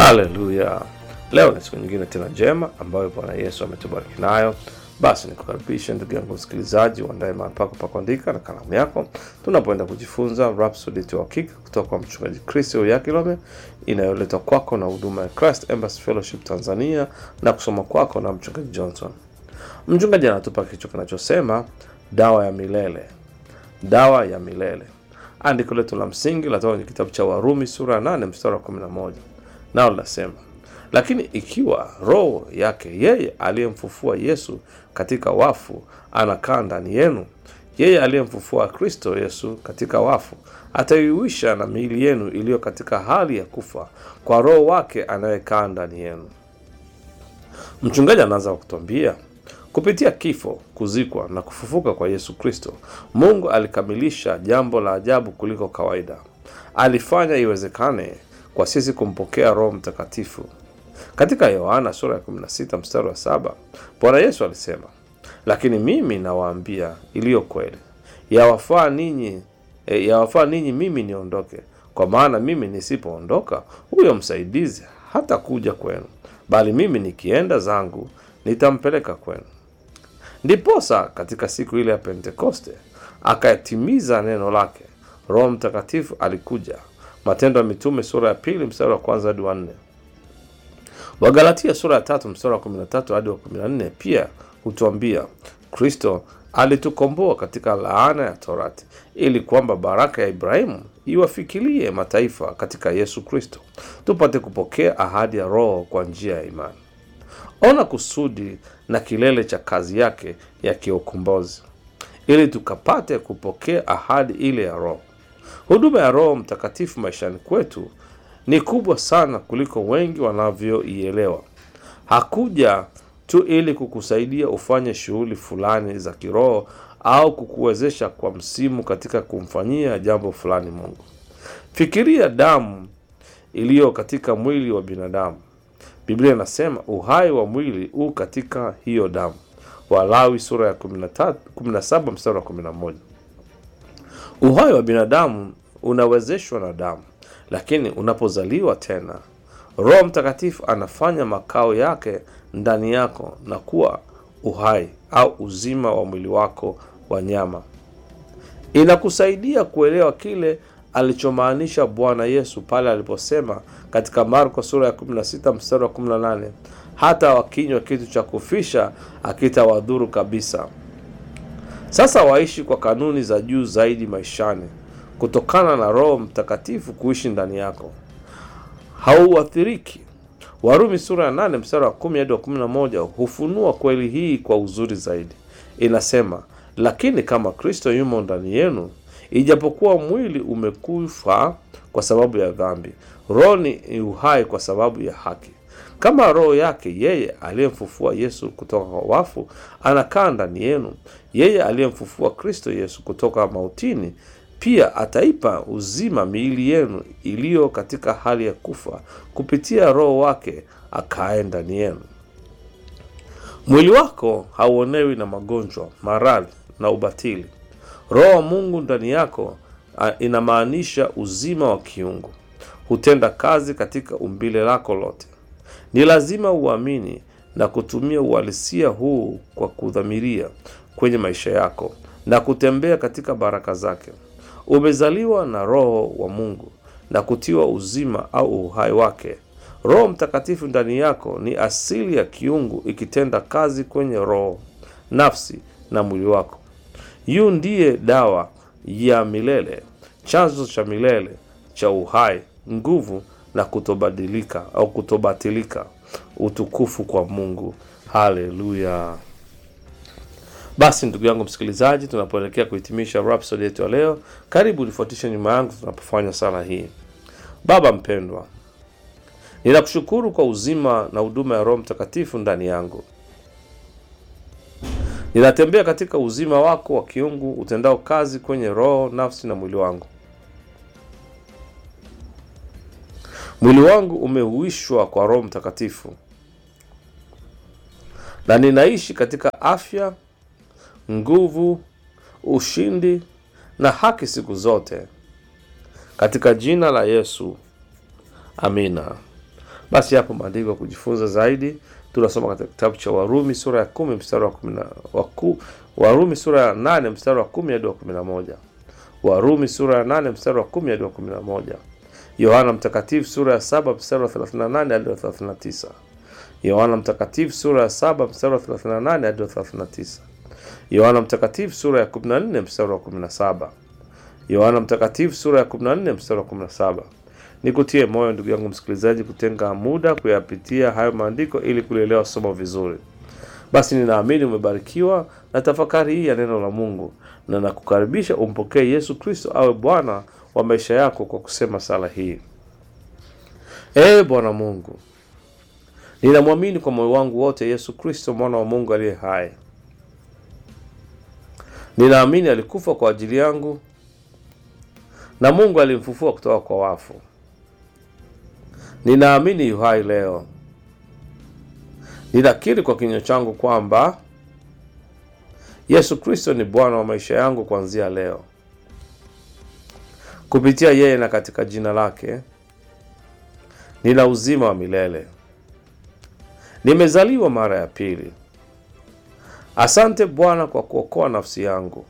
Haleluya! Leo ni siku nyingine tena njema ambayo Bwana Yesu ametubariki nayo. Basi nikukaribishe ndugu yangu msikilizaji, uandae mahali pako pa kuandika na kalamu yako, tunapoenda kujifunza Rhapsody ya Uhakika kutoka kwa mchungaji Chris Oyakilome, inayoletwa kwako na huduma ya Christ Embassy Fellowship Tanzania na kusoma kwako na mchungaji Johnson. Mchungaji anatupa kichwa kinachosema dawa ya milele, dawa ya milele. Andiko letu la msingi latoka kwenye kitabu cha Warumi sura ya 8 mstari wa 11, nao linasema lakini ikiwa roho yake yeye aliyemfufua Yesu katika wafu anakaa ndani yenu, yeye aliyemfufua Kristo Yesu katika wafu ataiuisha na miili yenu iliyo katika hali ya kufa kwa roho wake anayekaa ndani yenu. Mchungaji anaanza kwa kutuambia kupitia kifo, kuzikwa na kufufuka kwa Yesu Kristo, Mungu alikamilisha jambo la ajabu kuliko kawaida. Alifanya iwezekane kwa sisi kumpokea Roho Mtakatifu. Katika Yohana sura ya 16 mstari wa saba Bwana Yesu alisema, lakini mimi nawaambia iliyo kweli, yawafaa ninyi e, yawafaa ninyi mimi niondoke, kwa maana mimi nisipoondoka, huyo msaidizi hata kuja kwenu, bali mimi nikienda zangu nitampeleka kwenu. Ndiposa katika siku ile ya Pentekoste akatimiza neno lake, Roho Mtakatifu alikuja. Matendo ya Mitume sura ya pili mstari wa kwanza hadi wa nne. Wagalatia sura ya tatu mstari wa 13 hadi wa 14 pia hutuambia Kristo alitukomboa katika laana ya Torati ili kwamba baraka ya Ibrahimu iwafikilie mataifa katika Yesu Kristo, tupate kupokea ahadi ya Roho kwa njia ya imani. Ona kusudi na kilele cha kazi yake ya kiukombozi, ili tukapate kupokea ahadi ile ya Roho. Huduma ya Roho Mtakatifu maishani kwetu ni kubwa sana kuliko wengi wanavyoielewa. Hakuja tu ili kukusaidia ufanye shughuli fulani za kiroho au kukuwezesha kwa msimu katika kumfanyia jambo fulani Mungu. Fikiria damu iliyo katika mwili wa binadamu. Biblia inasema uhai wa mwili u katika hiyo damu, Walawi sura ya 13 17 mstari wa 11. Uhai wa binadamu unawezeshwa na damu lakini unapozaliwa tena, Roho Mtakatifu anafanya makao yake ndani yako na kuwa uhai au uzima wa mwili wako wa nyama. Inakusaidia kuelewa kile alichomaanisha Bwana Yesu pale aliposema katika Marko sura ya 16 mstari wa 18, hata wakinywa kitu cha kufisha akitawadhuru kabisa. Sasa waishi kwa kanuni za juu zaidi maishani kutokana na Roho Mtakatifu kuishi ndani yako, hauathiriki. Warumi sura ya 8 mstari wa 10 hadi wa 11 hufunua kweli hii kwa uzuri zaidi. Inasema, lakini kama Kristo yumo ndani yenu, ijapokuwa mwili umekufa kwa sababu ya dhambi, roho ni uhai kwa sababu ya haki. Kama roho yake yeye aliyemfufua Yesu kutoka kwa wafu anakaa ndani yenu, yeye aliyemfufua Kristo Yesu kutoka mautini pia ataipa uzima miili yenu iliyo katika hali ya kufa kupitia Roho wake akae ndani yenu. Mwili wako hauonewi na magonjwa, maradhi na ubatili. Roho wa Mungu ndani yako inamaanisha uzima wa kiungu, hutenda kazi katika umbile lako lote. Ni lazima uamini na kutumia uhalisia huu kwa kudhamiria kwenye maisha yako na kutembea katika baraka zake. Umezaliwa na Roho wa Mungu na kutiwa uzima au uhai wake. Roho Mtakatifu ndani yako ni asili ya kiungu ikitenda kazi kwenye roho, nafsi na mwili wako. Yu ndiye dawa ya milele, chanzo cha milele cha uhai, nguvu na kutobadilika au kutobatilika. Utukufu kwa Mungu. Haleluya! Basi ndugu yangu msikilizaji, tunapoelekea kuhitimisha Rhapsody yetu ya leo, karibu nifuatishe nyuma yangu tunapofanya sala hii. Baba mpendwa, ninakushukuru kwa uzima na huduma ya Roho Mtakatifu ndani yangu. Ninatembea katika uzima wako wa kiungu utendao kazi kwenye roho, nafsi na mwili wangu. Mwili wangu umehuishwa kwa Roho Mtakatifu na ninaishi katika afya nguvu, ushindi na haki siku zote, katika jina la Yesu, amina. Basi hapo maandiko ya kujifunza zaidi tunasoma katika kitabu cha Warumi sura ya kumi mstari wa kumi na waku, Warumi sura ya nane mstari wa kumi hadi wa kumi na moja Warumi sura ya nane mstari wa kumi hadi wa kumi na moja Yohana Mtakatifu sura ya saba mstari wa 38 hadi wa 39 Yohana Mtakatifu sura ya saba mstari wa 38 hadi wa 39 Yohana Mtakatifu sura ya 14 mstari wa 17 Yohana Mtakatifu sura ya 14 mstari wa 17. Nikutie moyo ndugu yangu msikilizaji, kutenga muda kuyapitia hayo maandiko ili kulielewa somo vizuri. Basi ninaamini umebarikiwa na tafakari hii ya neno la Mungu, na nakukaribisha umpokee Yesu Kristo awe Bwana wa maisha yako kwa kusema sala hii: Ee Bwana Mungu, ninamwamini kwa moyo wangu wote Yesu Kristo mwana wa Mungu aliye hai. Ninaamini alikufa kwa ajili yangu na Mungu alimfufua kutoka kwa wafu. Ninaamini yu hai leo. Ninakiri kwa kinywa changu kwamba Yesu Kristo ni Bwana wa maisha yangu kuanzia leo. Kupitia yeye na katika jina lake nina uzima wa milele. Nimezaliwa mara ya pili. Asante Bwana kwa kuokoa nafsi yangu.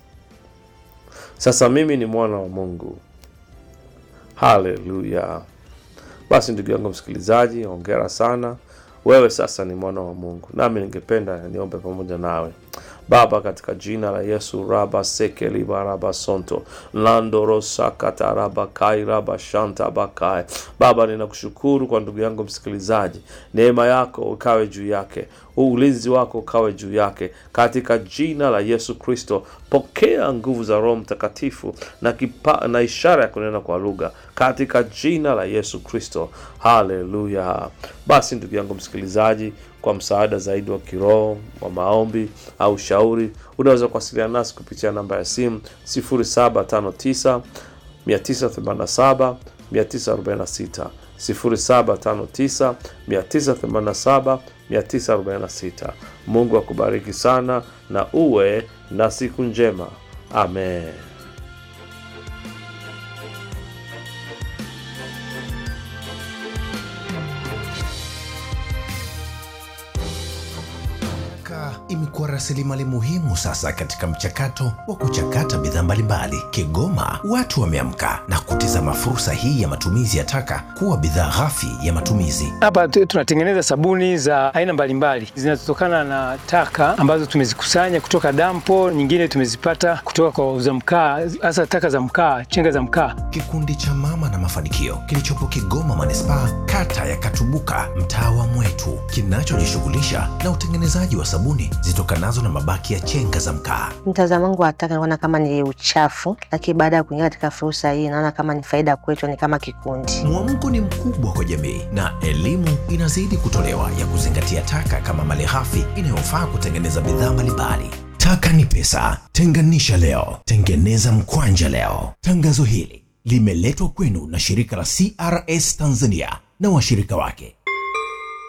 Sasa mimi ni mwana wa Mungu. Haleluya! Basi ndugu yangu msikilizaji, hongera sana, wewe sasa ni mwana wa Mungu. Nami ningependa niombe pamoja nawe. Baba, katika jina la Yesu raba sekeliba raba sonto landorosakata raba kai raba shanta bakai. Baba, ninakushukuru kwa ndugu yangu msikilizaji, neema yako ukawe juu yake, ulinzi wako ukawe juu yake, katika jina la Yesu Kristo. Pokea nguvu za Roho Mtakatifu na, kipa, na ishara ya kunena kwa lugha katika jina la Yesu Kristo. Haleluya! Basi ndugu yangu msikilizaji, kwa msaada zaidi wa kiroho wa maombi au shauri, unaweza kuwasiliana nasi kupitia namba ya simu 0759 987 946 0759 987 946. Mungu akubariki sana na uwe na siku njema. Amen. imekuwa rasilimali muhimu sasa katika mchakato wa kuchakata bidhaa mbalimbali. Kigoma watu wameamka na kutizama fursa hii ya matumizi ya taka kuwa bidhaa ghafi ya matumizi. Hapa tu- tunatengeneza sabuni za aina mbalimbali zinazotokana na taka ambazo tumezikusanya kutoka dampo, nyingine tumezipata kutoka kwa wauza mkaa, hasa taka za mkaa, chenga za mkaa. Kikundi cha Mama na Mafanikio kilichopo Kigoma manispaa, kata ya Katubuka, mtaa wa Mwetu, kinachojishughulisha na utengenezaji wa sabuni zitokanazo na mabaki ya chenga za mkaa. Mtazamo wangu wa taka naona kama ni uchafu, lakini baada ya kuingia katika fursa hii naona kama ni faida kwetu, ni kama kikundi. Mwamko ni mkubwa kwa jamii na elimu inazidi kutolewa ya kuzingatia taka kama malighafi inayofaa kutengeneza bidhaa mbalimbali. Taka ni pesa, tenganisha leo, tengeneza mkwanja leo. Tangazo hili limeletwa kwenu na shirika la CRS Tanzania na washirika wake